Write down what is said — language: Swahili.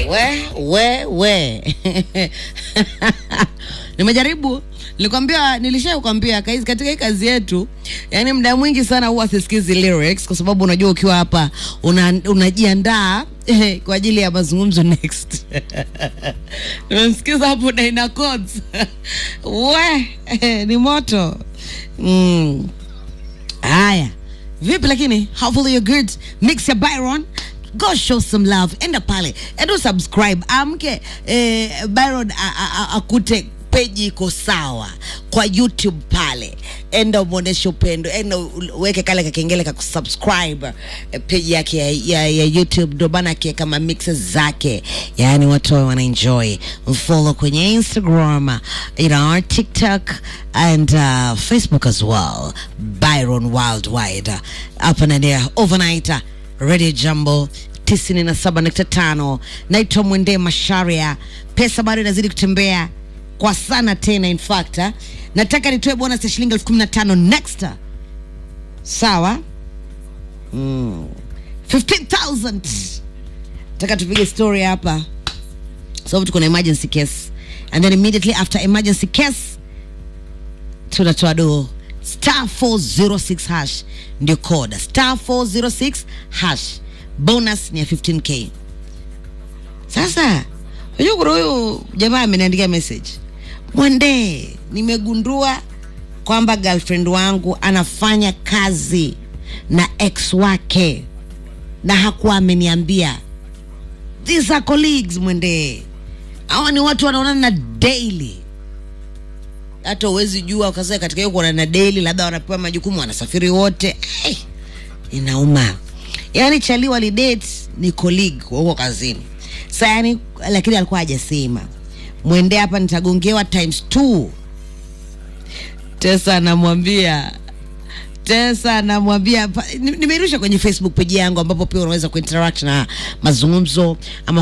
we we nimejaribu nilikwambia nilishakwambia kaizi katika hii kazi yetu yani muda mwingi sana huwa sisikizi lyrics kwa sababu unajua ukiwa hapa una, unajiandaa eh, kwa ajili ya mazungumzo next nimemsikiza hapo Daina Codes we eh, ni moto mm. haya vipi lakini hopefully you're good mix ya byron go show some love enda pale endo subscribe amke eh, byron a- a- a- akute peji iko sawa kwa youtube pale enda umwonyeshe upendo enda u- uweke kale kakengele ka kusubscribe eh, peji yake ya, ya, ya youtube ndo bana akiweka ma mixes zake yaani watu wawe wanaenjoy mfollow kwenye instagram you know, tiktok and uh, facebook as well byron worldwide hapa ndani ya overnight radio jambo 97.5 naitwa mwende masharia pesa bado inazidi kutembea kwa sana tena in fact ah. nataka nitoe bonus ya shilingi elfu kumi na tano next sawa mm. 15000 nataka tupige story hapa sababu tuko na emergency case and then immediately after emergency case tunatoa doo star 406 hash ndio code star 406 hash bonus ni ya 15k sasa unajua kuna huyu jamaa ameniandikia message mwende nimegundua kwamba girlfriend wangu anafanya kazi na ex wake na hakuwa ameniambia these are colleagues mwende hawa ni watu wanaonana na daily hata uwezi jua ukasema katika hiyo kuonana na daily labda wanapewa majukumu wanasafiri wote hey, inauma yaani chali walidate ni colleague wa huko kazini sa yani lakini alikuwa hajasema mwende hapa nitagongewa times two tesa anamwambia tesa anamwambia pa- ni- nimerusha kwenye facebook page yangu ambapo pia unaweza kuinteract na mazungumzo ama